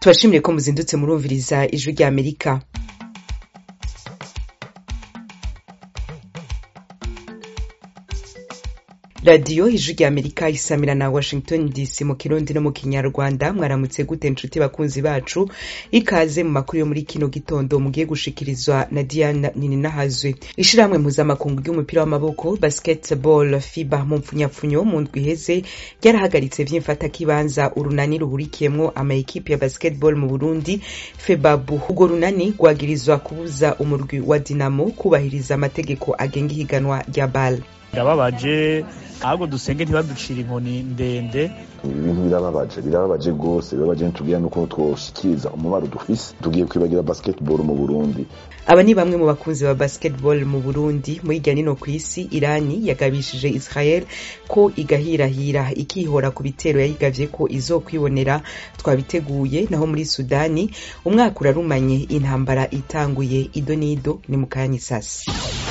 tubashimire ko muzindutse murumviriza ijwi rya amerika radiyo ijwi rya amerika isamira na washington dc mu kirundi no mu kinyarwanda mwaramutse gute nshuti bakunzi bacu ikaze mu makuru yo muri kino gitondo mugiye gushikirizwa na diana nininahazwe ishirahamwe mpuzamakungu ry'umupira w'amaboko basketball fiba mu mpfunyapfunyo mu ndwi iheze ryarahagaritse vy'imfatakibanza urunani ruhurikiyemwo amaekipe ya basketball mu burundi febabu urwo runani rwagirizwa kubuza umurwi wa dinamo kubahiriza amategeko agenga ihiganwa rya bal birababaje ahubwo dusenge ntibaducire inkoni ndende ibintu birababaje birababaje rwose birababaje ntitubwira nuko twoshikiriza umubaro dufise tugiye kwibagira basketball mu burundi aba ni bamwe mu bakunzi ba basketball mu burundi muri irya nino ku isi irani yagabishije israel ko igahirahira ikihora ku bitero yayigavye ko izokwibonera twabiteguye naho muri sudani umwaka urarumanye intambara itanguye ido n'ido ni mu kanya isasi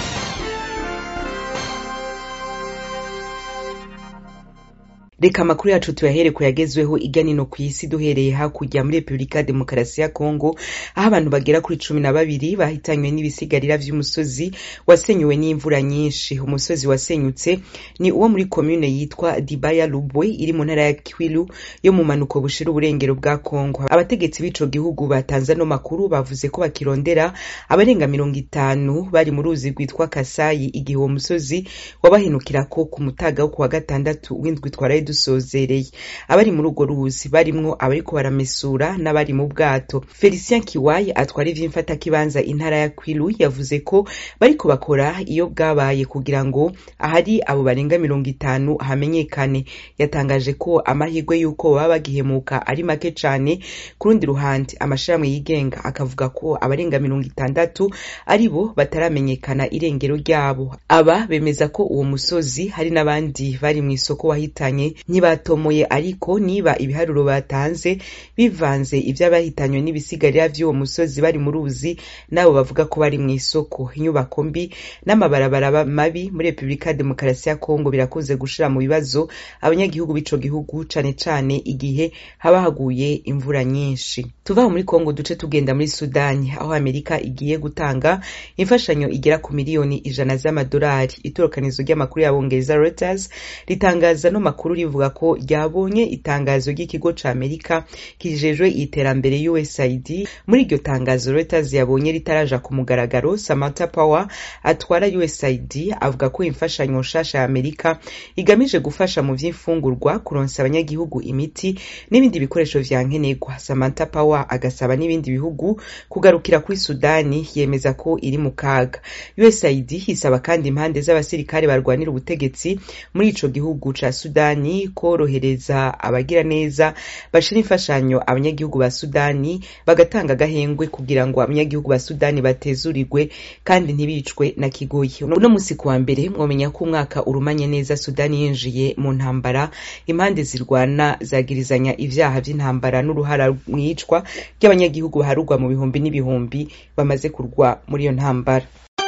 reka amakuru yacu tuyahere ku yagezweho irya nino ku isi duhereye hakurya muri repubulika ya demokarasi ya kongo aho abantu bagera kuri cumi na babiri bahitanywe n'ibisigarira vy'umusozi wasenyuwe n'imvura nyinshi umusozi wasenyutse ni uwo muri komune yitwa dibaya lubwe iri mu ntara ya kwilu yo mu manuko bushira uburengero bwa kongo abategetsi b'ico gihugu batanze ano makuru bavuze ko bakirondera abarenga mirongo itanu bari mu ruzi rwitwa kasayi igihe uwo musozi wabahenukirako ku mutaga wo kuwa gatandatu w'indwi twaraye dusozereye abari muri urwo ruzi barimwo abariko baramesura n'abari mu bwato felicien kiwayi atwara ivy'imfatakibanza intara ya kwilu yavuze ko bariko bakora iyo bwabaye kugira ngo ahari abo barenga mirongo itanu hamenyekane yatangaje ko amahirwe y'uko baba bagihemuka ari make cane ku rundi ruhande amashirahamwe yigenga akavuga ko abarenga mirongo itandatu ari bo bataramenyekana irengero ryabo aba bemeza ko uwo musozi hari n'abandi bari mw'isoko wahitanye ntibatomoye ariko niba ibiharuro batanze bivanze ivy'abahitanywe n'ibisigarira vy'uwo musozi bari mu ruzi nabo bavuga ko bari mw'isoko inyubako mbi n'amabarabara mabi muri repubulika ya demokarasi ya kongo birakunze gushira mu bibazo abanyagihugu b'ico gihugu cane cane igihe haba haguye imvura nyinshi tuvaho muri kongo duce tugenda muri sudani aho amerika igiye gutanga imfashanyo igera ku miliyoni ijana z'amadolari itorokanizo ry'amakuru y'abongereza reuters ritangaza no makuru rivuga ko ryabonye itangazo ry'ikigo ca amerika kijejwe iterambere usaid muri iryo tangazo reuters yabonye ritaraja ku mugaragaro samantha power atwara usaid avuga ko imfashanyo nshasha ya amerika igamije gufasha mu vy'imfungurwa kuronsa abanyagihugu imiti n'ibindi bikoresho vya nkenerwa samantha power agasaba n'ibindi bihugu kugarukira kuri sudani yemeza ko iri mu kaga usaid isaba kandi impande z'abasirikare barwanira ubutegetsi muri ico gihugu ca sudani korohereza abagira neza bashira imfashanyo abanyagihugu ba sudani bagatanga agahengwe kugira ngo abanyagihugu ba sudani batezurirwe kandi ntibicwe na kigoyi uno musi kuwa mbere mwomenya ko umwaka urumanye neza sudani yinjiye mu ntambara impande zirwana zagirizanya ivyaha vy'intambara n'uruhara mwicwa ry'abanyagihugu baharurwa mu bihumbi n'ibihumbi bamaze kurwa muri iyo ntambara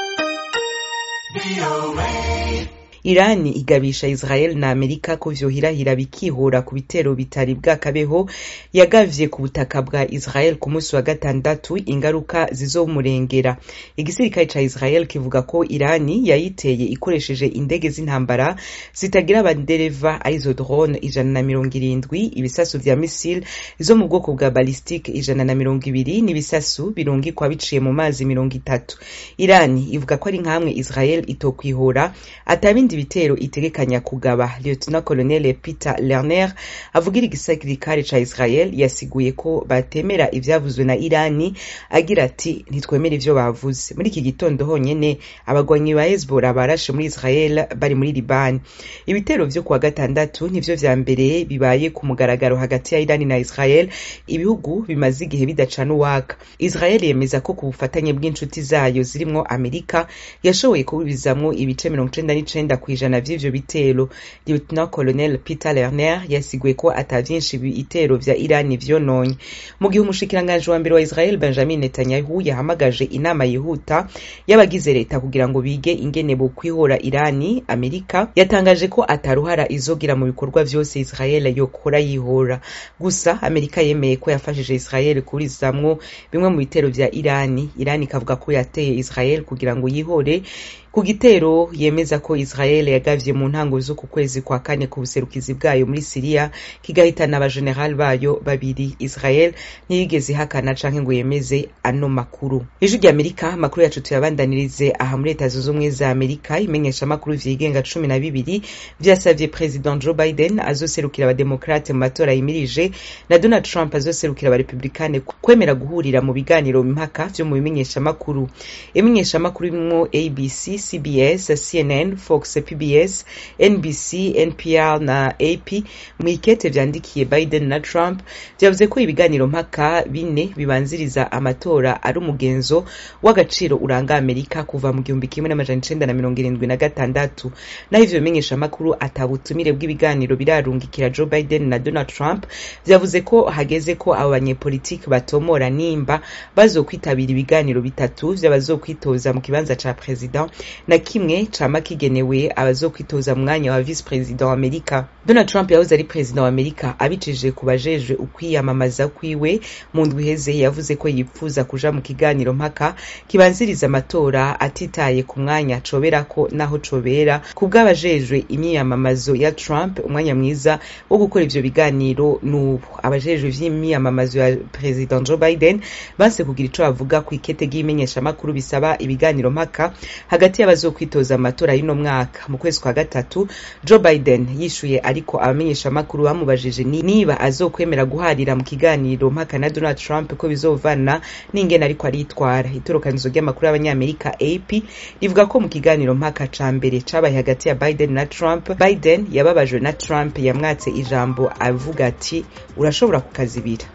irani igabisha israel na amerika ko vyohirahira bikihura ku bitero bitari bwakabeho yagavye ku butaka bwa israel ku munsi wa gatandatu ingaruka zizomurengera igisirikare ca israel kivuga ko irani yayiteye ikoresheje indege z'intambara zitagira abandereva arizo drone ijana na mirongo irindwi ibisasu vya misile zo mu bwoko bwa balistike ijana na mirongo ibiri n'ibisasu birungikwa biciye mu mazi mirongo itatu irani ivuga ko ari nk'amwe israel itokwihora atabindi ibitero itegekanya kugaba lieutenant colonel peter lerner avugira igisirikare ca israel yasiguye ko batemera ivyavuzwe na irani agira ati ntitwemera ivyo bavuze muri iki gitondo honyene abagwanyi ba hezbollah barashe muri israel bari muri libani ibitero vyo kuwa gatandatu nivyo vya mbere bibaye ku mugaragaro hagati ya irani na israel ibihugu bimaze igihe bidacana uwaka israel yemeza ko ku bufatanye bw'inshuti zayo zirimwo amerika yashoboye kubibizamwo ibice mirongo icenda n'icenda kw'ijana vy'ivyo bitero lieutenant colonel peter lerner yasiguye ko ata vyinshi ibitero vya irani vyononye mu gihe umushikiranganji wa mbere wa israel benjamin netanyahu yahamagaje inama yihuta y'abagize leta kugira ngo bige ingene bo kwihora irani amerika yatangaje ko ataruhara izogira mu bikorwa vyose israel yokora yihora gusa amerika yemeye ko yafashije israel kurizamwo bimwe mu bitero vya irani irani ikavuga ko yateye israel kugira ngo yihore ku gitero yemeza ko israel yagavye mu ntango z'uku kwezi kwa kane ku buserukizi bwayo muri siriya kigahitana abajenerali bayo babiri israel ntiyigeze ihakana canke ngo yemeze ano makuru ijwi rya amerika amakuru yacu tuyabandanirize aha muri leta zunze ubumwe za amerika imenyesha amakuru vyigenga cumi na bibiri vyasavye president joe biden azoserukira abademokrate mu matora yimirije na donald trump azoserukira abarepublikane kwemera guhurira mu biganiro mpaka vyo mu bimenyeshamakuru imenyeshamakuru birimwo abc cbs cnn fox pbs nbc npr na ap mu ikete vyandikiye biden na trump vyavuze ko ibiganiro mpaka bine bibanziriza amatora ari umugenzo w'agaciro uranga amerika kuva mu gihumbi kimwe n'amajana icenda na mirongo irindwi na gatandatu naho ivyo bimenyeshamakuru ata butumire bw'ibiganiro birarungikira joe biden na donald trump vyavuze ko hageze ko abo banyepolitiki batomora nimba bazokwitabira ibiganiro bitatu vy'abazokwitoza mu kibanza ca president na kimwe cama kigenewe abazokwitoza mu mwanya wa vice president wa amerika donald trump yahoze ari perezida wa amerika abicishije ku bajejwe ukwiyamamaza kwiwe mu ndwi iheze yavuze ko yipfuza kuja mu kiganiro mpaka kibanziriza amatora atitaye ku mwanya coberako naho cobera ku bw'abajejwe imyiyamamazo ya trump umwanya mwiza wo gukora ivyo biganiro n'ubu abajejwe vy'imyiyamamazo ya perezida joe biden banse kugira ico bavuga ku ikete ry'imenyeshamakuru bisaba ibiganiro mpaka hagati y'abazokwitoza amatora y'uno mwaka mu kwezi kwa gatatu joe biden yishuye ariko abamenyeshamakuru bamubajije niba azokwemera guharira mu kiganiro mpaka na donald trump ko bizovana n'ingene ariko aritwara itorokanizo ry'amakuru y'abanyamerika ap rivuga ko mu kiganiro mpaka ca mbere cabaye hagati ya biden na trump biden yababajwe na trump yamwatse ijambo avuga ati urashobora kukazibira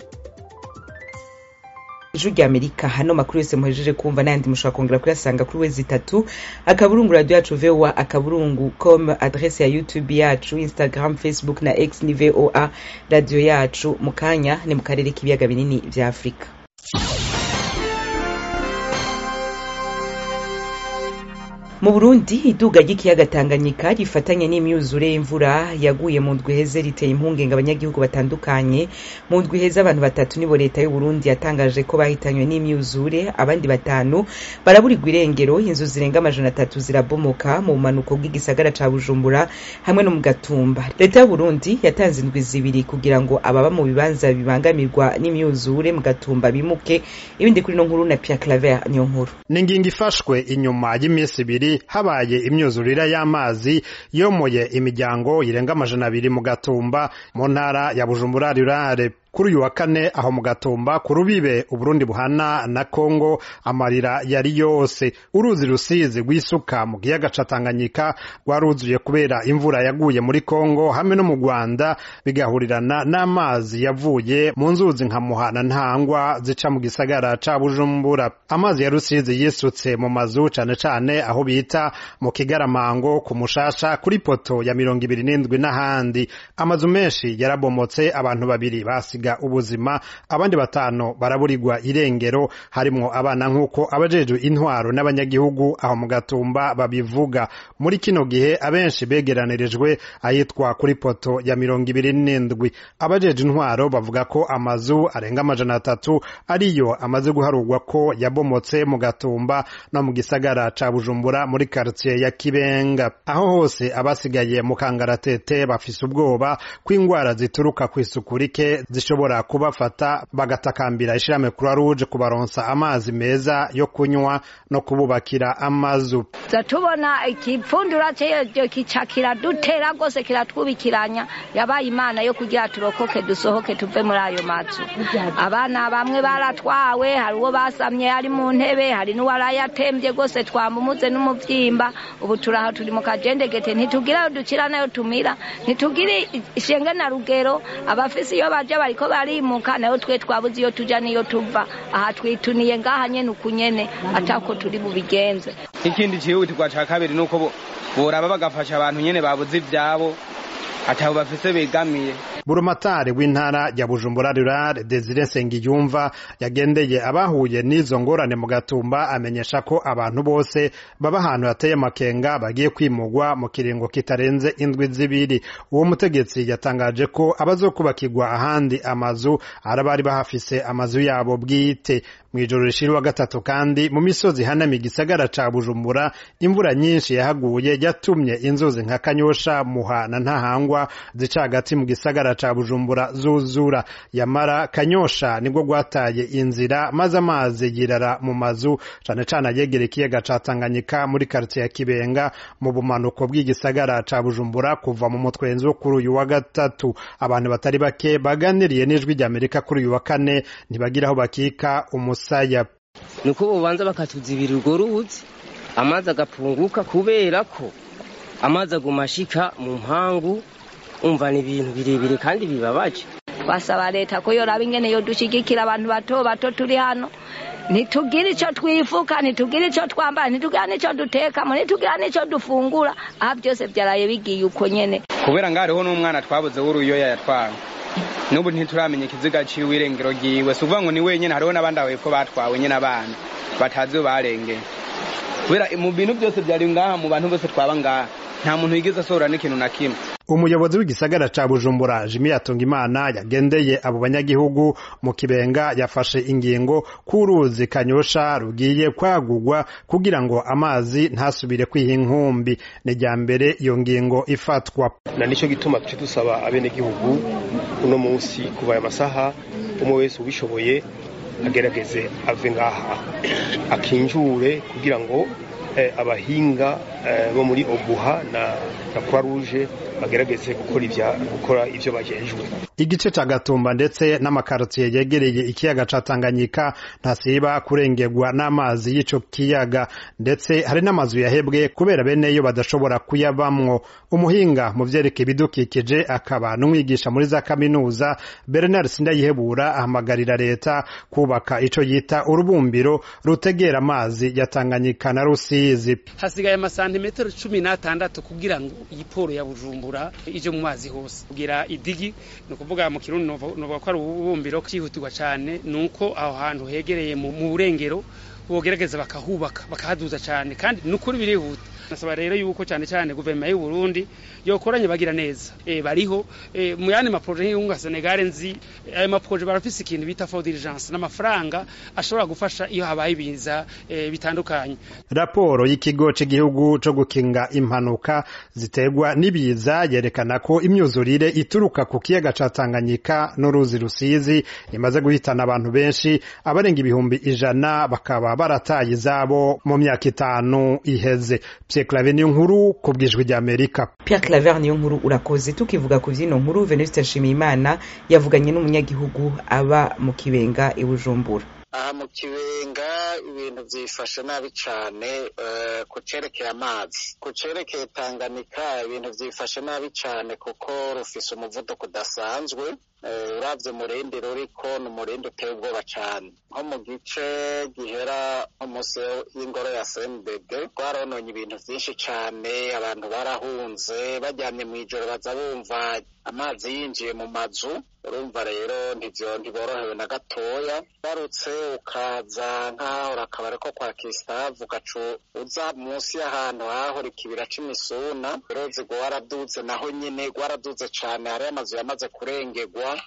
ijwi rya amerika hano makuru yose muhejeje kumva n'ayandi mushobora kongera kuyasanga kuri wezi itatu akaburungu radio yacu voa akaburungu com adrese ya youtube yacu instagram facebook na x ni voa radio yacu mu kanya ni mu karere k'ibiyaga binini vya afurika mu burundi iduga ry'ikiyaga tanganyika rifatanye n'imyuzure y'imvura yaguye mu ndwi heze riteye impungenge abanyagihugu batandukanye mu ndwi heze abantu batatu nibo leta y'uburundi yatangaje ko bahitanywe n'imyuzure abandi batanu baraburirwa irengero inzu zirenga amajana atatu zirabomoka mu bumanuko bw'igisagara ca bujumbura hamwe no mu gatumba leta y'uburundi yatanze indwi zibiri kugira ngo ababa mu bibanza bibangamirwa n'imyuzure mu gatumba bimuke ibindi kuri no nkuru na pierre claver niyo nkuru ni ingingo ifashwe inyuma y'iminsi ibiri habaye imyuzurire y'amazi yomoye imiryango irenga amajana abiri mu gatumba mu ntara ya bujumbura rurare kuri uyu wa kane aho mu gatumba ku rubibe uburundi buhana na kongo amarira yari yose uruzi rusizi rw'isuka mu kiyaga ca tanganyika rwaruzuye kubera imvura yaguye muri kongo hamwe no mu rwanda bigahurirana n'amazi yavuye mu nzuzi nka muhana ntangwa zica mu gisagara ca bujumbura amazi ya rusizi yisutse mu mazu cane cane aho bita mu kigaramango ku mushasha kuri poto ya mirongo ibiri n'indwi n'ahandi amazu menshi yarabomotse abantu babiri basi basiga ubuzima abandi batanu baraburirwa irengero harimwo abana nk'uko abajejwe intwaro n'abanyagihugu aho mu gatumba babivuga muri kino gihe abenshi begeranirijwe ahitwa kuri poto ya mirongo ibiri n'indwi abajejwe intwaro bavuga ko amazu arenga amajana atatu ariyo amaze guharurwa ko yabomotse mu gatumba no mu gisagara ca bujumbura muri karitiye ya kibenga aho hose abasigaye mu kangaratete bafise ubwoba ko ingwara zituruka kw'isuku rike zishobora kubafata bagatakambira ishirahamwe croix rouge kubaronsa amazi meza yo kunywa no kububakira amazu za tubona ikipfundura cyeyo kica kiradutera rwose kiratwubikiranya yabaye imana yo kugira turokoke dusohoke tuve muri ayo mazu abana bamwe baratwawe hari uwo basamye ari mu ntebe hari n'uwarayatembye rwose twamumuze n'umuvyimba ubu turaho turi mu kajendegete ntitugira ayo dukira nayo tumira ntitugire ishenge na rugero abafise iyo baja bariko barimuka nayo twe twabuze iyo tuja niyo tuva aha twituniye ngaha nyene uku nyene atako turi bubigenze ikindi cihutirwa ca kabiri nuko boraba bagafasha abantu nyene babuze ivyabo atabo bafise begamiye burumatari w'intara ya bujumbura rural desire nsengiyumva yagendeye abahuye n'izo ngorane mu gatumba amenyesha ko abantu bose baba ahantu hateye amakenga bagiye kwimugwa mu kiringo kitarenze indwi zibiri uwo mutegetsi yatangaje ko abazokubakirwa ahandi amazu ari abari bahafise amazu yabo bwite mw'ijoro rishira wa gatatu kandi mu misozi hanamiye igisagara ca bujumbura imvura nyinshi yahaguye yatumye inzuzi nka kanyosha muha na ntahangwa zica hagati mu gisagara ca bujumbura zuzura yamara kanyosha nibwo gwataye inzira maze amazi yirara mu mazu cane cane ayegera ikiyaga ca tanganyika muri karitsiye ya kibenga mu bumanuko bw'igisagara ca bujumbura kuva mu mutwenzi wo kuri uyu wa gatatu abantu batari bake baganiriye n'ijwi ry'amerika kuri uyu wa kane ntibagira aho bakika umusaya nuko bobanza bakatuzibira urwo ruzi amazi agapunguka kubera ko amazi aguma ashika mu mpangu umva ni ibintu birebire kandi bibabaje twasaba leta ko yoraba ingene yodushigikira abantu bato bato turi hano ntitugire icyo twifuka ntitugire icyo twambara ntitugira n'icyo dutekamo ntitugira n'icyo dufungura aha byose byaraye bigiye uko nyene kubera ngo hariho n'umwana twabuze w'uruyoya yatwawe n'ubu ntituramenya ikiziga ciwe irengero ryiwe si ukuvuga ngo ni wenyene hariho n'abandi aho hepfo batwawe nyene abana batazi iyo barengeye kubera mu bintu byose byari ngaha mu bantu bose twaba ngaha nta muntu yigeze asohora n'ikintu na kimwe umuyobozi w'igisagara ca bujumbura jimi yatungimana yagendeye abo banyagihugu mu kibenga yafashe ingingo k'uruzi kanyosha rugiye kwagurwa kugira ngo amazi ntasubire kwiha inkumbi ni rya mbere iyo ngingo ifatwa na nicyo gituma tuce dusaba abenegihugu uno munsi kuva aya masaha umwe wese ubishoboye agerageze ave ngaha akinjure kugira ngo abahinga bo muri obuha na croix rouge bagerageze gukora ibya gukora ivyo bajejwe igice ca gatumba ndetse n'amakarotiye yegereye ikiyaga ca tanganyika ntasiba kurengerwa n'amazi y'ico kiyaga ndetse hari n'amazu yahebwe kubera beneyo badashobora kuyabamwo umuhinga mu vyerekeye ibidukikije akaba n'umwigisha muri za kaminuza bernard sindayihebura ahamagarira leta kubaka ico yita urubumbiro rutegera amazi ya tanganyika na rusizi hasigaye amasantimetero cumi n'atandatu kugira ngo iyi poro ya bujumbura ije mu mazi hose kugira idigi ni ukuvuga mu kirundi novuga ko ari ububumbiro cyihutirwa cyane ni uko aho hantu hegereye mu burengero bogerageza bakahubaka bakahaduza cyane kandi ni ukuri birihuta nasaba rero yuko cyane cyane guverinoma y'u Burundi yokoranye bagira neza e, bariho e, mu yandi maproje nk'iyunga Senegal nzi ayo maproje barafise ikintu bita for diligence n'amafaranga ashobora gufasha iyo habaye ibiza e, bitandukanye raporo y'ikigo cy'igihugu cyo gukinga impanuka ziterwa n'ibiza yerekana ko imyuzurire ituruka ku kiyaga ca Tanganyika n'uruzi rusizi imaze guhitana abantu benshi abarenga ibihumbi ijana bakaba barataye izabo mu myaka itanu iheze Pierre Claver niyo nkuru ku bwijwi rya Amerika Pierre Claver niyo nkuru urakoze tukivuga ku vyino nkuru Venuste Nshimiyimana yavuganye n'umunyagihugu aba mu Kibenga i Bujumbura aha mu kibenga ibintu byifashe nabi cyane ku cerekeye amazi ku cerekeye tanganyika ibintu byifashe nabi cyane kuko rufise umuvuduko udasanzwe urabye umurindi ruriko ni umurindi uteye ubwoba cyane nko mu gice gihera nko munsi y'ingoro ya sendede rwarononye ibintu byinshi cyane abantu barahunze bajyanye mu ijoro baza bumva amazi yinjiye mu mazu urumva rero ntiborohewe na gatoya barutse ukaza nk'ahahora akabari ko kwa kisitavu ugaca uza munsi y'ahantu hahora ikibira cy'imisuna uruzi rwaraduze naho nyine rwaraduze cyane hariyo amazu yamaze kurengerwa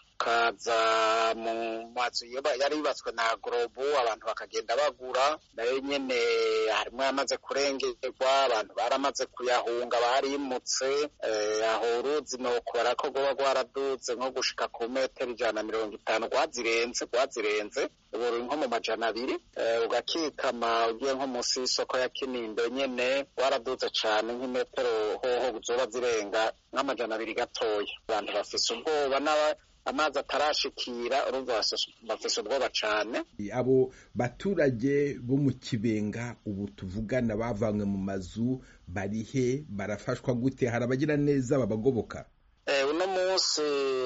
ukaza mu mazu yari yubatswe na gorobu abantu bakagenda bagura nayo nyine harimo yamaze kurengerwa abantu baramaze kuyahunga barimutse aho uruzi ni ukubara ko rwoba rwaraduze nko gushika ku metero ijana na mirongo itanu rwazirenze rwazirenze ubu ruri nko mu majana abiri ugakikama ugiye nko munsi y'isoko ya kinindo nyene rwaraduze cane nk'imetero hoho zoba zirenga nk'amajana abiri gatoya abantu bafise ubwoba n'aba amazi atarashikira urumva bafise ubwoba cane abo baturage bo mu kibenga ubu tuvugana bavanywe mu mazu barihe barafashwa gute hari abagira neza babagoboka uno munsi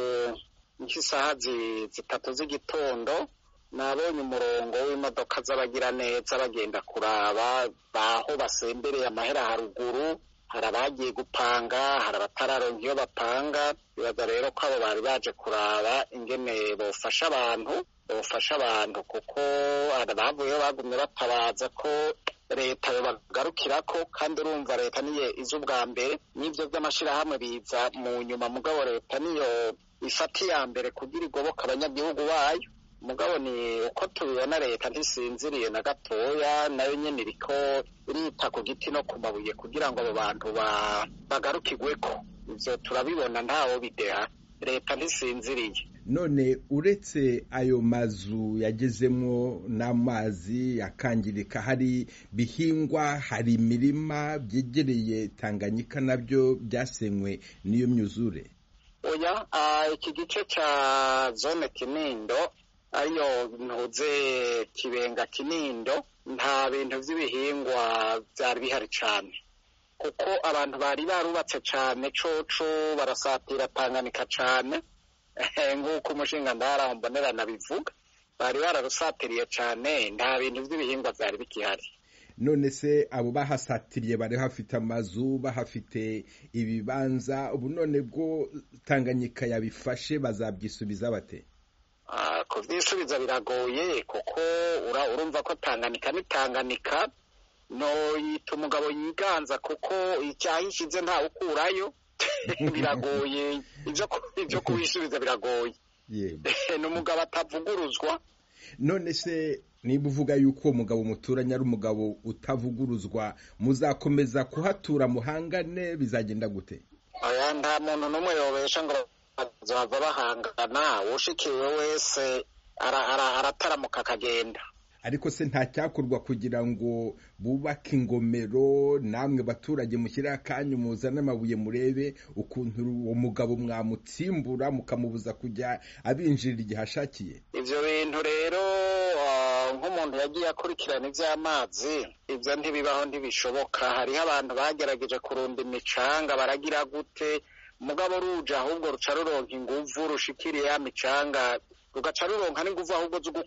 nk'isaha zitatu z'igitondo nabonye umurongo w'imodoka z'abagira neza bagenda kuraba baho basembereye amahera haruguru hari abagiye gupanga hari abatararonka iyo bapanga bibaza rero ko abo bari baje kuraba ingene bofasha abantu bofasha abantu kuko hari abavuyeho bagumye batabaza ko leta yobagarukirako kandi urumva leta niyo iza ubwa mbere n'ivyo vy'amashirahamwe biza mu nyuma mugabo leta niyo ifata iya mbere kugira igoboka abanyagihugu bayo mugabo ni uko tubibona leta ntisinziriye na gatoya nayo nyene iriko irita ku giti no ku mabuye kugira ngo abo bantu bagarukirweko ivyo turabibona ntawo bideha leta ntisinziriye none uretse ayo mazu yagezemwo n'amazi akangirika hari bihingwa hari imirima byegereye tanganyika nabyo byasenywe n'iyo myuzure oya iki gice ca zone kinindo ariyo ntuze kibenga kinindo nta bintu vy'ibihingwa vyari bihari cane kuko abantu bari barubatse cane coco barasatira tanganyika cane nk'uko umushinga ndaharaho mbonerana bivuga bari bararusatiriye cane nta bintu vy'ibihingwa vyari bikihari none se abo bahasatiriye bari hafite amazu bahafite ibibanza ubu none bwo tanganyika yabifashe bazabyisubiza bate kuvyisubiza biragoye kuko urumva ko tanganyika ni tanganyika no yita umugabo yiganza kuko icyahishize ntawe ukurayo biragoye ibyo kubisubiza biragoye ni umugabo atavuguruzwa none se niba uvuga yuko uwo mugabo muturanye ari umugabo utavuguruzwa muzakomeza kuhatura muhangane bizagenda gute aya nta muntu n'umwe yobesha ngo bazava bahangana ushikiwe wese arataramuka akagenda ariko se nta cyakorwa kugira ngo bubake ingomero namwe baturage mushyire akanyu muzane amabuye murebe ukuntu uwo mugabo mwamutsimbura mukamubuza kujya abinjirira igihe ashakiye ibyo bintu rero nk'umuntu yagiye akurikirana iby'amazi ibyo ntibibaho ntibishoboka hariho abantu bagerageje kurunda imicanga baragira gute mugabo ruje ahubwo ruca ruronka inguvu rushikiriye ya micanga rugaca ruronka n'inguvu ahubwo zo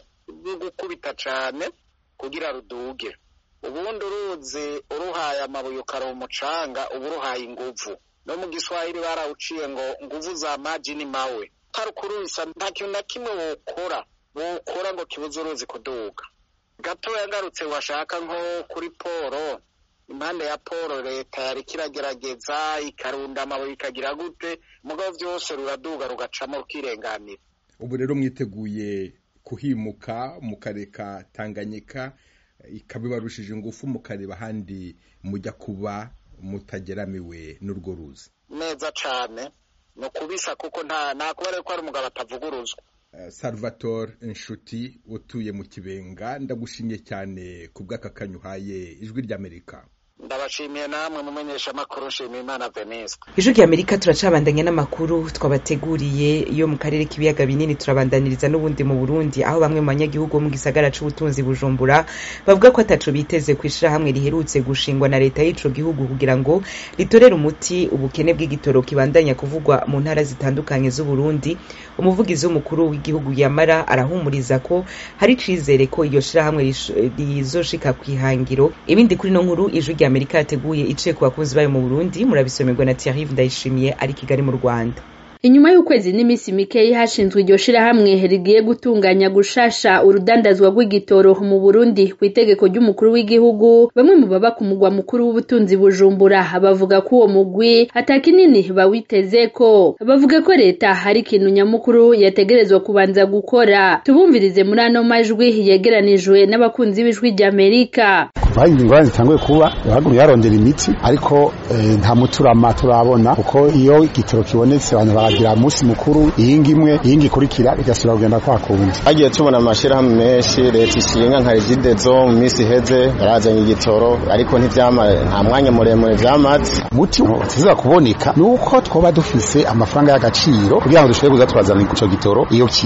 gukubita cane kugira ruduge ubundi uruzi uruhaye amabuye ukaronka umucanga uba uruhaye inguvu no mu giswahili barawuciye ngo nguvu za maji ni mawe utari kurubisa nta kintu na kimwe wokora wokora ngo kibuze uruzi kuduga gatoya ngarutse washaka nko kuri poro impande ya poro leta yari kiragerageza ikarunda amabuye ikagira gute mugabo vyose ruraduga rugacamo rukirenganira ubu rero mwiteguye kuhimuka mukareka tanganyika ikabibarushije ingufu mukareba ahandi mujya kuba mutageramiwe n'urwo ruzi neza cane ni ukubisa kuko nta nta kuba rero ko ari umugabo atavuguruzwa salvatore inshuti utuye mu kibenga ndagushimye cyane ku bw'aka kanyuhaye ijwi ry'amerika ndabashimiye namwe mumenyesha amakuru nshimiye imana veniste ijwi ry'amerika turacabandanya n'amakuru twabateguriye yo mu karere k'ibiyaga binini turabandaniriza n'ubundi mu burundi aho bamwe mu banyagihugu bo mu gisagara c'ubutunzi bujumbura bavuga ko ataco biteze ku ishirahamwe riherutse gushingwa na leta y'ico gihugu kugira ngo ritorere umuti ubukene bw'igitoro kibandanya kuvugwa mu ntara zitandukanye z'uburundi umuvugizi w'umukuru w'igihugu yamara arahumuriza ko hari icizere ko iryo shirahamwe rizoshika kw'ihangiro ibindi kuri no nkuru ijwi rya amerika yateguye iciye ku bakunzi bayo mu burundi murabisomerwa na thierry ndayishimiye ari kigali mu rwanda inyuma y'ukwezi n'iminsi mikeyi hashinzwe iryo shirahamwe rigiye gutunganya gushasha urudandazwa rw'igitoro mu Burundi ku itegeko ry'umukuru w'igihugu bamwe mu baba ku mugwa mukuru w'ubutunzi Bujumbura bavuga ko uwo mugwi atakinini bawiteze ko bavuga ko leta hari ikintu nyamukuru yategerezwa kubanza gukora tubumvirize muri ano majwi yegeranijwe n'abakunzi b'ijwi ry'Amerika kuva ingorane zitanguye kuba yahaguruye yarondera imiti ariko nta muturama turabona kuko iyo igitoro kibonetse abantu baragira umunsi mukuru iyingi imwe iyingi ikurikira igasubira kugenda kwa kundi hagiye tubona amashirahamwe menshi leta ishinga nka regidezo mu minsi iheze yarazanye igitoro ariko ntivyama nta mwanya muremure vyamaze muti utiza kuboneka nuko twoba dufise amafaranga y'agaciro kugira ngo dushobore kuza turazana ico gitoro iyo kiri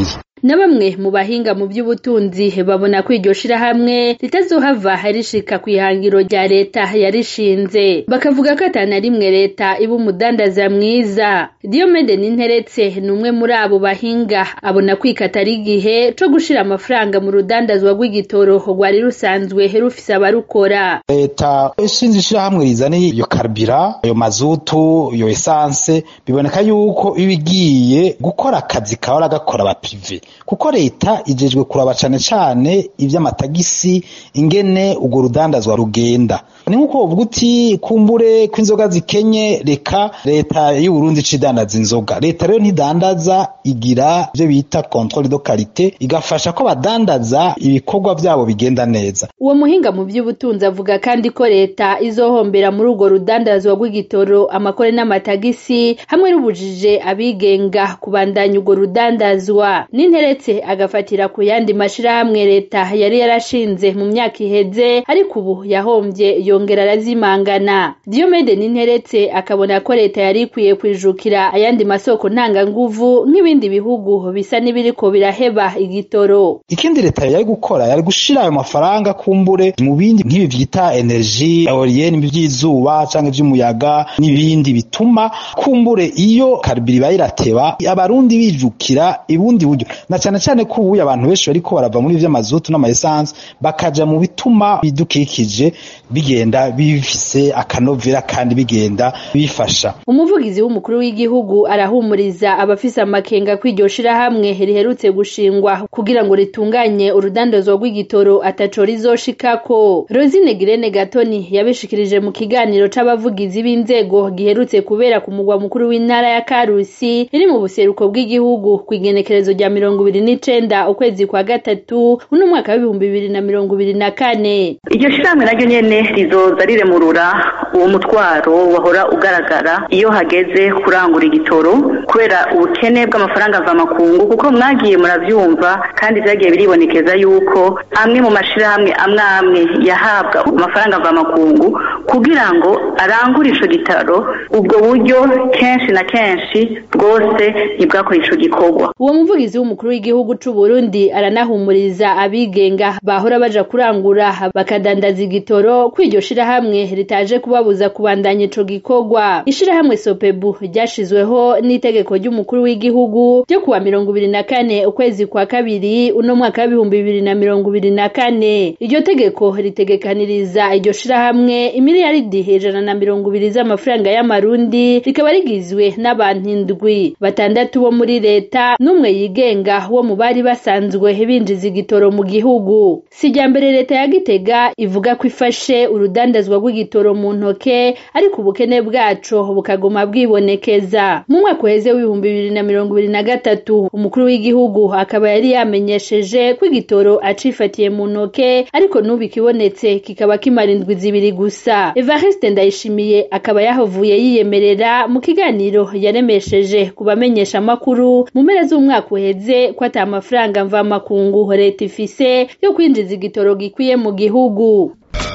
na bamwe mu bahinga mu by'ubutunzi babona ko iryo shirahamwe ritazohava rishika ku ihangiro rya leta yarishinze bakavuga ko atana rimwe leta iba umudandaza mwiza Diomede Ninteretse ni umwe muri abo bahinga abona kwikata ari igihe co gushira amafaranga mu rudandazwa rw'igitoro rwari rusanzwe rufise abarukora leta ishinze ishirahamwe rizana iyo karibira ayo mazutu iyo esanse biboneka yuko iba igiye gukora akazi kahora gakora abapive kuko leta ijejwe kuraba cane cane ivy'amatagisi ingene urwo rudandazwa rugenda ni nkuko uvuga uti kumbure ko inzoga zikenye reka leta y'uburundi idandaza inzoga leta rero ntidandaza igira ivyo bita controle de qualité igafasha ko abadandaza ibikorwa vyabo bigenda neza uwo muhinga mu by'ubutunzi avuga kandi ko leta izohombera muri urwo rudandazwa rw'igitoro amakore n'amatagisi hamwe n'ubujije abigenga kubandanya urwo rudandazwa n'interetse agafatira ku yandi mashirahamwe leta yari yarashinze mu myaka iheze ariko ubu yahombye yongera arazimangana Diomede n'interetse akabona ko leta yari ikwiye kwijukira ayandi masoko ntanganguvu nk'ibindi bihugu bisa n'ibiriko biraheba igitoro ikindi leta yari gukora yari gushira ayo mafaranga kumbure mu bindi nk'ibi vyita energie eolienne by'izuba canke vy'umuyaga n'ibindi bituma kumbure iyo karibiri bayirateba abarundi bijukira ibundi buryo na cane cane ko ubuye abantu benshi bariko barava muri vy'amazutu n'amaessence bakaja mu bituma bidukikije bigenda bifise akanovera kandi bigenda bifasha umuvugizi w'umukuru w'igihugu arahumuriza abafise amakenga ko iryo shirahamwe riherutse gushingwa kugira ngo ritunganye urudandazwa rw'igitoro ataco rizoshikako Rosine Girene Gatoni yabishikirije mu kiganiro c'abavugizi b'inzego giherutse kubera ku mugwa mukuru w'intara ya Karusi iri mu buseruko bw'igihugu kw'igenekerezo rya mirongo ibiri n'icenda ukwezi kwa gatatu uno mwaka w'ibihumbi bibiri na mirongo ibiri na kane iryo shirahamwe naryo nyene rizoza riremurura uwo mutwaro wahora ugaragara iyo hageze kurangura igitoro kubera ubukene bw'amafaranga mvamakungu kuko mwagiye muravyumva kandi vyagiye biribonekeza yuko amwe mu mashirahamwe amwe amwe yahabwa amafaranga mvamakungu kugira ngo arangure ico gitaro ubwo buryo kenshi na kenshi bwose ntibwakora ico gikorwa uwo muvugizi w'umukuru w'igihugu c'u Burundi aranahumuriza abigenga bahora baja kurangura bakadandaza igitoro ko iryo shirahamwe ritaje kubabuza kubandanya ico gikorwa ishirahamwe sopebu ryashizweho n'itegeko ry'umukuru w'igihugu ryo kuwa mirongo ibiri na kane ukwezi kwa kabiri uno mwaka w'ibihumbi bibiri na mirongo ibiri na kane iryo tegeko ritegekaniriza iryo shirahamwe imiliyaridi ijana na mirongo ibiri z'amafaranga y'amarundi rikaba rigizwe n'abantu indwi batandatu bo muri leta n'umwe yigenga wo mu bari basanzwe binjiza igitoro mu gihugu sijya mbere leta ya gitega ivuga ko ifashe urudandazwa rw'igitoro mu ntoke ariko ubukene bwaco bukaguma bwibonekeza mu mwaka uheze w'ibihumbi bibiri na mirongo ibiri na gatatu umukuru w'igihugu akaba yari yamenyesheje ko igitoro acifatiye mu ntoke ariko n'ubu ikibonetse kikaba kimara indwi zibiri gusa evariste ndayishimiye akaba yahavuye yiyemerera mu kiganiro yaremesheje ku bamenyesha amakuru mu mpera z'umwaka uheze ko ata amafaranga mvamakungu leta ifise yo kwinjiza igitoro gikwiye mu gihugu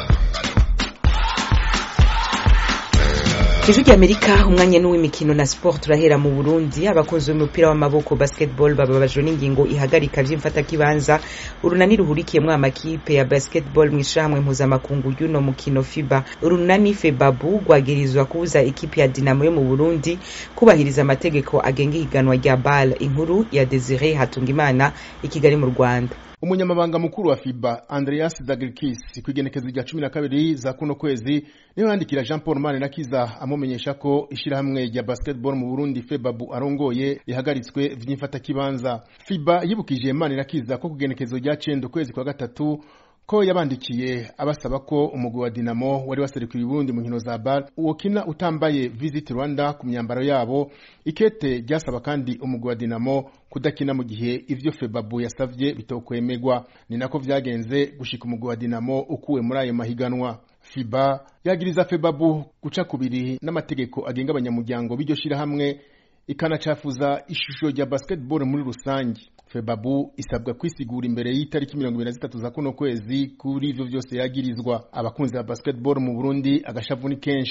ijwi ry'amerika umwanya n'uw'imikino na sport turahera mu burundi abakunzi b'umupira w'amaboko basketball bababajwe n'ingingo ihagarika vy'imfatakibanza urunani ruhurikiyemwo amakipe ya basketball mw'ishirahamwe mpuzamakungu y'uno mukino fiba urunani febabu rwagirizwa kubuza ikipe ya dinamo yo mu burundi kubahiriza amategeko agenga ihiganwa rya bal inkuru ya desire hatungimana i kigali mu rwanda umunyamabanga mukuru wa fiba andreas dagirikis ku igenekezo rya cumi na kabiri za kuno kwezi niho yandikira jean paul mane nakiza amumenyesha ko ishyirahamwe rya basketball mu burundi febabu arongoye rihagaritswe vy'imfatakibanza fiba yibukije mane nakiza ko ku igenekezo rya cenda ukwezi kwa gatatu ko yabandikiye abasaba ko umugwi wa dinamo wari waserukiye uburundi mu nkino za bar wokina utambaye visit rwanda ku myambaro yabo ikete ryasaba kandi umugwi wa dinamo kudakina mu gihe ivyo febabu yasavye bitokwemerwa ni nako vyagenze gushika umugwi wa dinamo ukuwe muri ayo mahiganwa fiba yagiriza febabu guca kubiri n'amategeko agenga abanyamuryango b'iryo shirahamwe ikanacafuza ishusho rya basketball muri rusange febabu isabwa kwisigura imbere y'itariki mirongo ibiri na zitatu za kuno kwezi kuri ivyo vyose yagirizwa abakunzi ba basketball mu burundi agashavu ni kenshi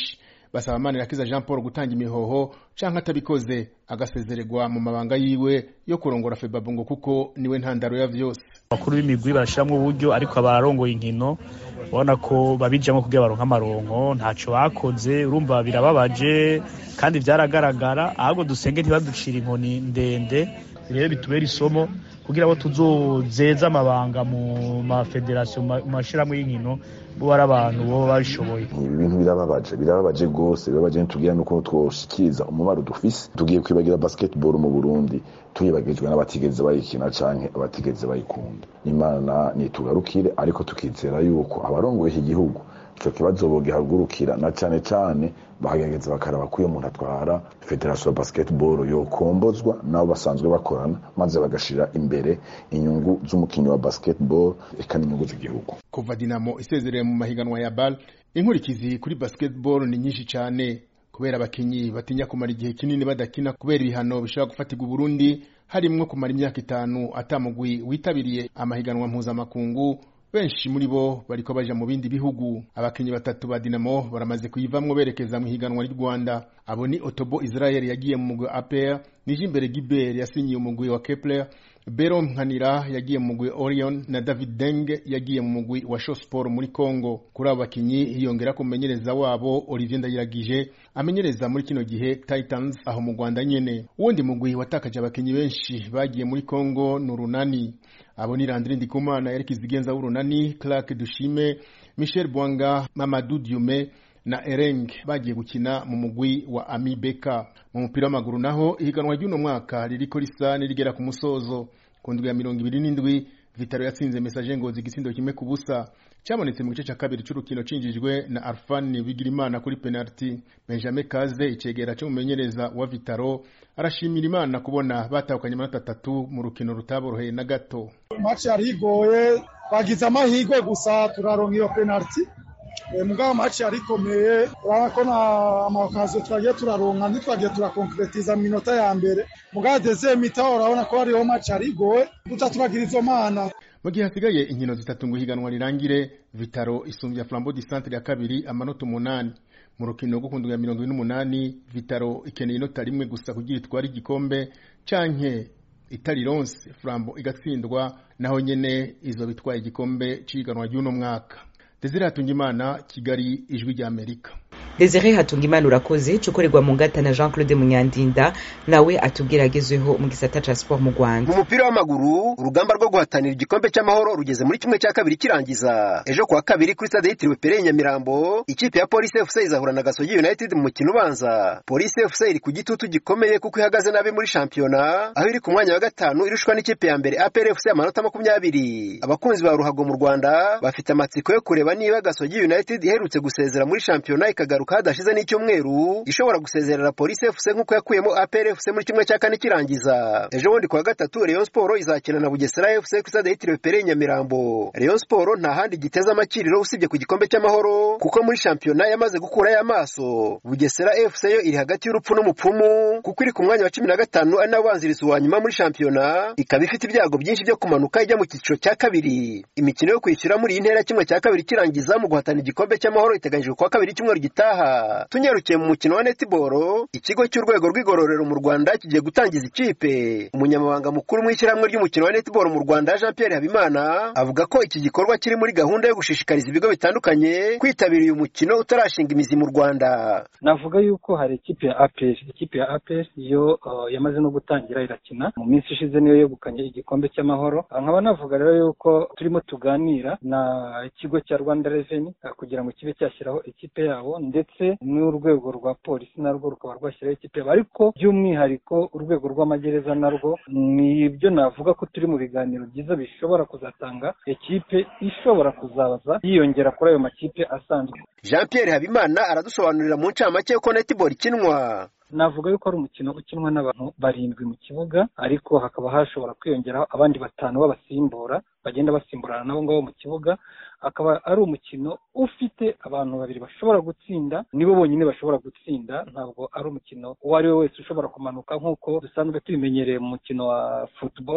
basaba manirakiza jean paul gutanga imihoho canke atabikoze agasezererwa mu mabanga yiwe yo kurongora febabu ngo kuko niwe ntandaro ya vyose abakuru b'imigwi barashiramwo uburyo ariko abarongoye inkino ubona ko babijamwo kugira baronke amaronko ntaco bakoze urumva birababaje kandi vyaragaragara ahubwo dusenge ntibaducira inkoni ndende rero bitubera isomo kugira ngo tuzozeze amabanga mu mafederasiyo mu mashirahamwe y'inkino bo ari abantu bo babishoboye ibintu birababaje birababaje rwose birababaje ntitubwira nuko twoshikiriza umubaro dufise tugiye kwibagira basketball mu Burundi tuyibagijwe n'abatigeze bayikina canke abatigeze bayikunda imana nitugarukire ariko tukizera yuko abarongoye iki gihugu ico kibazo bogihagurukira na cane cane bakagerageza bakaraba ko iyo umuntu atwara federasiyo ya basketball yokombozwa nabo basanzwe bakorana maze bagashira imbere inyungu z'umukinnyi wa basketball eka n'inyungu z'igihugu kuva dinamo isezereye mu mahiganwa ya bal inkurikizi kuri basketball ni nyinshi cyane kubera abakinyi batinya kumara igihe kinini badakina kubera ibihano bishobora gufatirwa Burundi harimwo kumara imyaka itanu atamugwi witabiriye amahiganwa mpuzamakungu benshi muri bo bariko baja mu bindi bihugu abakinyi batatu ba Dinamo baramaze kuyivamwo berekeza mu higanwa ry'u Rwanda abo ni Otobo Israel yagiye mu mugwi APR Nijimbere Gilbert yasinyiye umugwi wa Kepler Bero Nkanira yagiye mu mugwi Orion na David Deng yagiye mu mugwi wa Show Sport muri Congo kuri abo bakinyi hiyongera ku mumenyereza wabo Olivier Ndayiragije amenyereza muri kino gihe Titans aho mu Rwanda nyene uwundi mugwi watakaje abakinyi benshi bagiye muri Congo ni Urunani abo ni Landry Ndikumana Eric Zigenza w'Urunani Clark Dushime Michel Bwanga Mamadou Diume na Ereng bagiye gukina mu mugwi wa Ami Beka mu mupira w'amaguru naho ihiganwa ry'uno mwaka ririko risa nirigera ku musozo ku ndwi ya mirongo ibiri n'indwi Vitaro yatsinze Message Ngozi igisindo kimwe ku busa cyabonetse mu gice cya kabiri c'urukino cinjijwe na Arfan Bigirimana kuri penalty Benjamin Kaze icegera cy'umumenyereza wa Vitaro arashimira Imana kubona batahukanye amanota atatu mu rukino rutaboroheye na gato match yari igoye bagize amahirwe gusa turaronka iyo penalty mugabo match yari ikomeye urabona ko na amakaziyo twagiye turaronka ntitwagiye turakonkretiza mu minota ya mbere mugabo deze mita urabona ko hariho match yari igoye duca turagira izo mana mu gihe hasigaye inkino zitatu ngo ihiganwa rirangire vitaro isumbya flambo di centre ya kabiri amanota umunani mu rukino rwo ku ndwi ya mirongo ine n'umunani vitaro ikeneye inota rimwe gusa kugira itware igikombe canke itari ronse flambo igatsindwa naho nyene izo bitwaye igikombe c'ihiganwa ry'uno mwaka Desire Hatungimana Kigali ijwi rya Amerika Desire Hatungimana urakoze cukorerwa mu ngata na Jean Claude Munyandinda nawe atubwira agezweho mu gisata ca sport mu Rwanda mu mupira w'amaguru urugamba rwo guhatanira igikombe cy'amahoro rugeze muri kimwe cya kabiri kirangiza ejo kuwa kabiri kuri stade yitiriwe Pere Nyamirambo ikipe ya Police FC izahura na Gasogi United mu mukino ubanza Police FC iri ku gitutu gikomeye kuko ihagaze nabi muri shampiyona aho iri ku mwanya wa gatanu irushwa n'ikipe ya mbere APR FC amanota makumyabiri abakunzi ba ruhago mu Rwanda bafite amatsiko yo kureba niba Gasogi United iherutse gusezera muri shampiyona ikagaruka hadashize n'icyumweru ishobora gusezerera Police FC nk'uko yakuyemo APR FC muri kimwe cya kane kirangiza ejo bundi kuwa gatatu Rayon Sport izakina na Bugesera FC ku stade yitiriwe Pere Nyamirambo Rayon Sport nta handi giteza amakiriro usibye ku gikombe cy'amahoro kuko muri shampiyona yamaze gukurayo amaso Bugesera FC yo iri hagati y'urupfu n'umupfumu kuko iri ku mwanya wa cumi na gatanu ari nawo ubanziriza uwa nyuma muri shampiyona ikaba ifite ibyago byinshi byo kumanuka ijya mu cyiciro cya kabiri imikino yo kwishyura muri iyi ntera kimwe cya kabiri kirangiza mu guhatana igikombe cy'amahoro iteganyijwe kuwa kabiri cyumweru gitaha tunyarukiye mu mukino wa netball ikigo cy'urwego rw'igororero mu Rwanda kigiye gutangiza ikipe umunyamabanga mukuru mu ishyirahamwe ry'umukino wa netball mu Rwanda Jean Pierre Habimana avuga ko iki gikorwa kiri muri gahunda yo gushishikariza ibigo bitandukanye kwitabira uyu mukino utarashinga imizi mu Rwanda navuga yuko hari ikipe ya APR ikipe ya APR yo uh, yamaze no gutangira irakina mu minsi ishize niyo yegukanye igikombe cy'amahoro nkaba navuga rero yuko turimo tuganira na ikigo cya Rwanda Revenue uh, kugira ngo kibe cyashyiraho ikipe yabo ndetse n'urwego rwa polisi narwo rukaba rwashyiraho ikipe yabo ariko by'umwihariko urwego rw'amagereza narwo ni ibyo navuga ko turi mu biganiro byiza bishobora kuzatanga ikipe ishobora kuzabaza yiyongera kuri ayo makipe asanzwe Jean Pierre Habimana aradusobanurira mu ncamake uko netball ikinwa navuga yuko ari umukino ukinwa n'abantu barindwi mu kibuga ariko hakaba hashobora kwiyongeraho abandi batanu b'abasimbura bagenda basimburana nabo ngabo mu kibuga akaba ari umukino ufite abantu babiri bashobora gutsinda nibo bonyine bashobora gutsinda ntabwo ari umukino uwo ari we wese ushobora kumanuka nk'uko dusanzwe tubimenyereye mu mukino wa football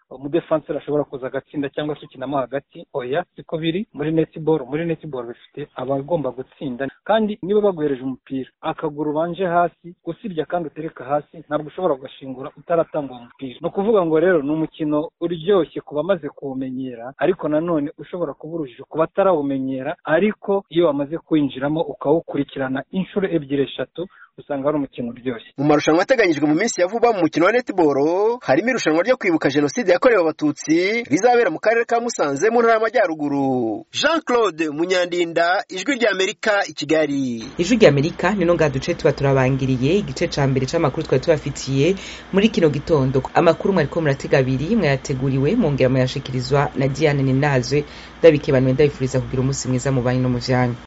umudefanseri ashobora kuza agatsinda cyangwa se ukinamo hagati oya siko biri muri netiboro muri netiboro bifite abagomba gutsinda kandi niba baguhereje umupira akaguru ubanje hasi usibye kandi utereka hasi ntabwo ushobora kugashingura utaratanga uwo mupira ni ukuvuga ngo rero ni umukino uryoshye ku bamaze kuwumenyera ariko nanone ushobora kuba urujijo ku batarawumenyera ariko iyo wamaze kuwinjiramo ukawukurikirana inshuro ebyiri eshatu usanga ari umukino uryoshye mu marushanwa ateganyijwe mu minsi ya vuba mu mukino wa netiboro harimo irushanwa ryo kwibuka jenoside yakorewe abatutsi rizabera mu karere ka musanze mu ntara y'amajyaruguru jean claude munyandinda ijwi ry'amerika i kigali ijwi ry'amerika nino ngaha duce tuba turabangiriye igice ca mbere c'amakuru twari tubafitiye muri kino gitondo amakuru mwariko muratega abiri mwayateguriwe mwongera muyashikirizwa na diane ninazwe ndabikebanuwe ndabifuriza kugira umunsi mwiza mu banyu no mu vyanyu